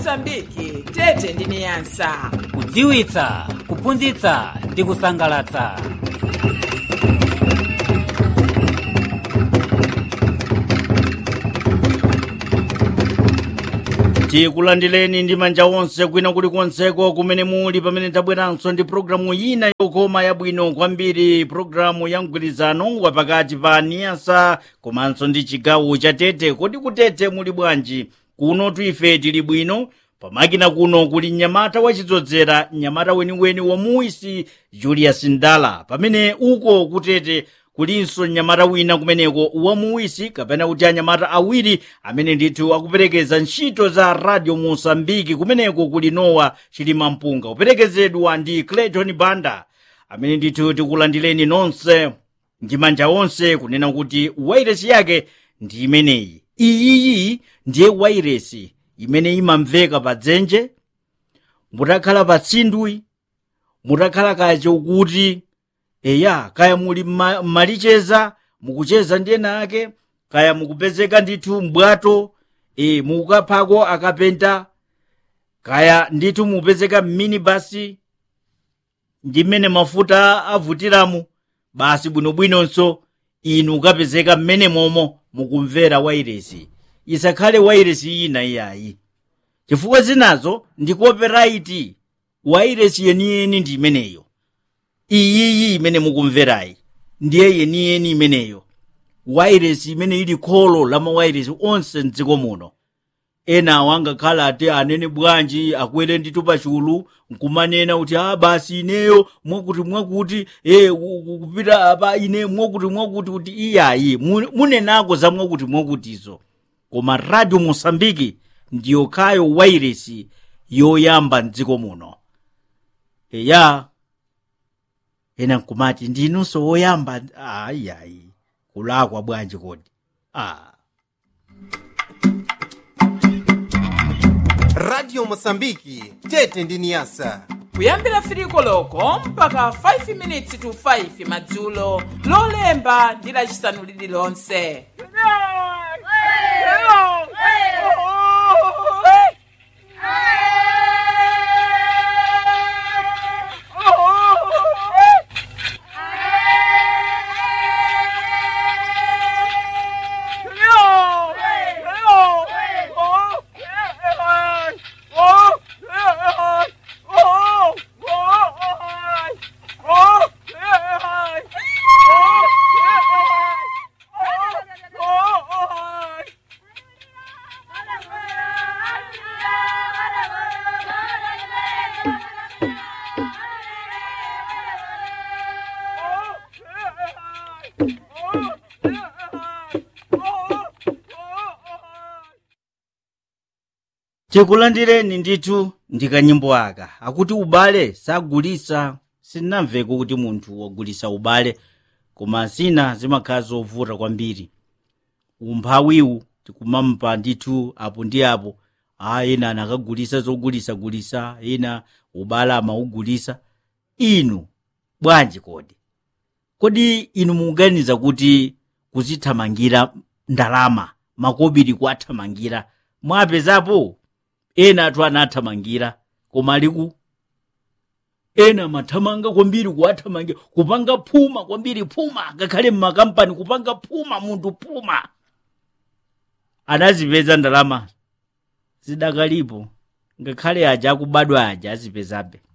mosambiki tete ndi niyasa kudziwitsa kuphunzitsa ndi kusangalatsa tikulandireni ndi manja onse kwina kulikonseko kumene muli pamene tabweranso ndi pologalamu ina yokoma yabwino kwambiri pologalamu ya mgwirizano wapakati pa niyasa komanso ndi chigawo cha tete kodi kutete muli bwanji kuno ife tili bwino pamakina kuno kuli mnyamata wachidzozera mnyamata weniweni wa muisi julius ndala pamene uko kutete kulinso mnyamata wina kumeneko wa muisi kapena kuti anyamata awiri amene ndithu akuperekeza ntchito za radio mosambiki kumeneko kuli nowa chilima mpunga kuperekezedwa ndi clayton banda amene ndithu tikulandireni nonse ndi manja onse kunena kuti wairesi yake ndi imeneyi iyiyi ndiye wairesi imene imamveka pa dzenje mutakhala pa tsindwi mutakhala kacho kuti eya kaya muli mma- mmalicheza mukucheza ndi ena ake kaya mukupezeka ndithu mbwato e, mukukaphako akapenta kaya ndithu mupezeka mminibasi ndi mmene mafuta avutiramu basi bwinobwinonso inu ukapezeka mmene momo mukumvera wairesi isakhale wairesi ina iyayi chifukwa zinazo ndi copyright wairesi yeniyeni ndi imeneyo iyiyi imene mukumverayi ndiye yeniyeni imeneyo wairesi imene ili kholo la mawairesi onse mdziko muno enawo angakhala ati anene bwanji akwere ndithu pachulu nkumanena kuti a basi ineyo mwakuti mwakuti e, ku- ku- kupita apa ine mwakuti mwakuti kuti iyayi mu- munenako za mwakuti mwakutizo koma radio mosambiki ndiyo kayo wairesi yoyamba mdziko muno eya ena nkumati ndinunso woyamba ayiayi kulakwa bwanji kodi ah. radio mosambiki tete ndi niyasa kuyambira firiko loko mpaka 5 minutes to 5 madzulo lolemba ndi lacisanu lililonse tikulandireni ndithu ndi kanyimbo aka akuti ubale sagulisa sinnamveko kuti munthu wagulisa ubale koma zina zimakhala zovuta kwambiri umphawiwu tikumampa ndithu apo ndi apo a ena anakagulisa zogulisagulisa ena ubale amaugulisa inu bwanji kodi kodi inu mukuganiza kuti kuzithamangira ndalama makobiri kuathamangira mwapezapo ena athu anathamangira koma aliku ena amathamanga kwambiri kuwathamangira kupanga phuma kwambiri phuma ngakhale mmakampani kupanga phuma munthu phuma anazipeza ndalama zidakalipo ngakhale aja akubadwa aja azipezabe